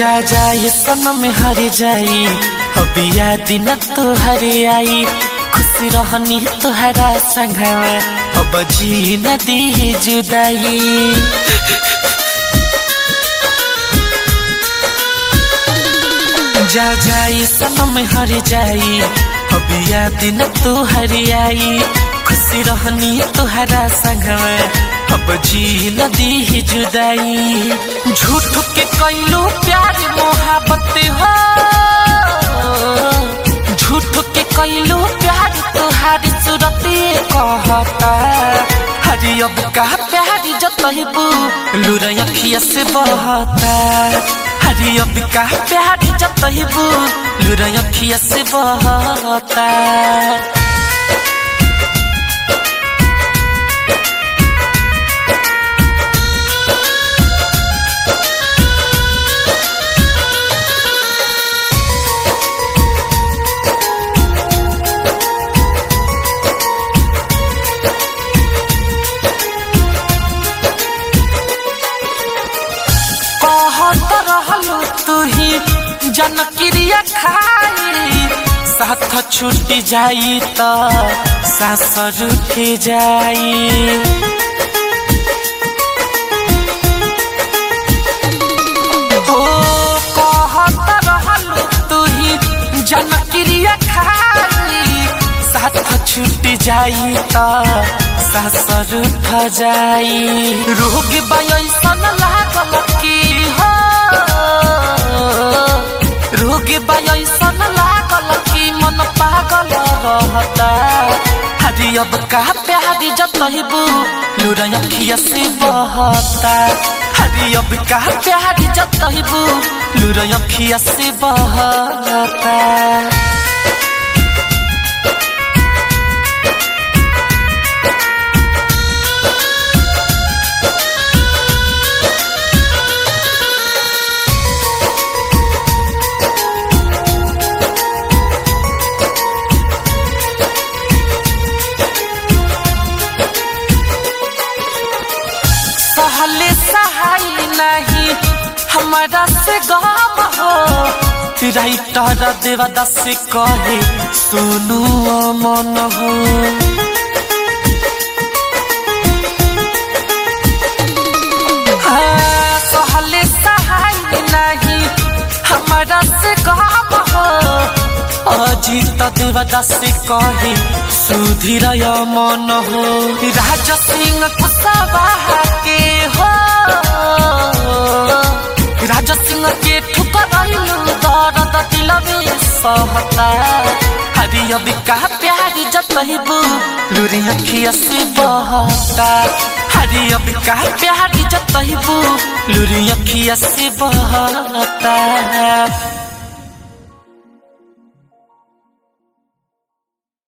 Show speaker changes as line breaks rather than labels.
जा जा ये सनम हर जाई अभी याद न तो हर आई खुश रहनी तुहरा संगवा अब जी न दी जुदाई जा जा ये सनम हर जाई अभी याद न तो हर आई खुश रहनी तुहरा संगवा अब जी न दी जुदाई झूठ के कैलो प्यार मोहब्बत हो झूठ के कैलो प्यार तुहारी सूरत कहता हरी अब का प्यार जतबू लुर अखिया से बहता हरी अब का प्यार जतबू लुर अखिया से बहता कहत रहलू तू ही जनक्रिया खाई साथ छूट जाई त सास रुठ जाई ओ कहत रहलू तू ही जनक्रिया खाई साथ छूट जाई त सास रुठ जाई रोग बयसन लागल की हो रोग बयसन लागल की मन पागल रहता हरी अब का प्यारी जतबू लुर अखिया से बहता हरी अब का प्यारी जतबू लुर अखिया से बहता सहले सहाय नहीं हमारा से गम हो राइटर देवदास से कहे सुनु मन हो हाँ, सहले सहाय नहीं हमारा से गम हो अजित देवदास से कहे सुधीर मन हो राज सिंह कुशवाहा के हो राज सिंह के ठुकरैलू दर्द दिलवे सहता हरी अब का प्यार जतबू लुरी अखिया से बहता हरी अब का प्यार जतबू लुरी अखिया से बहता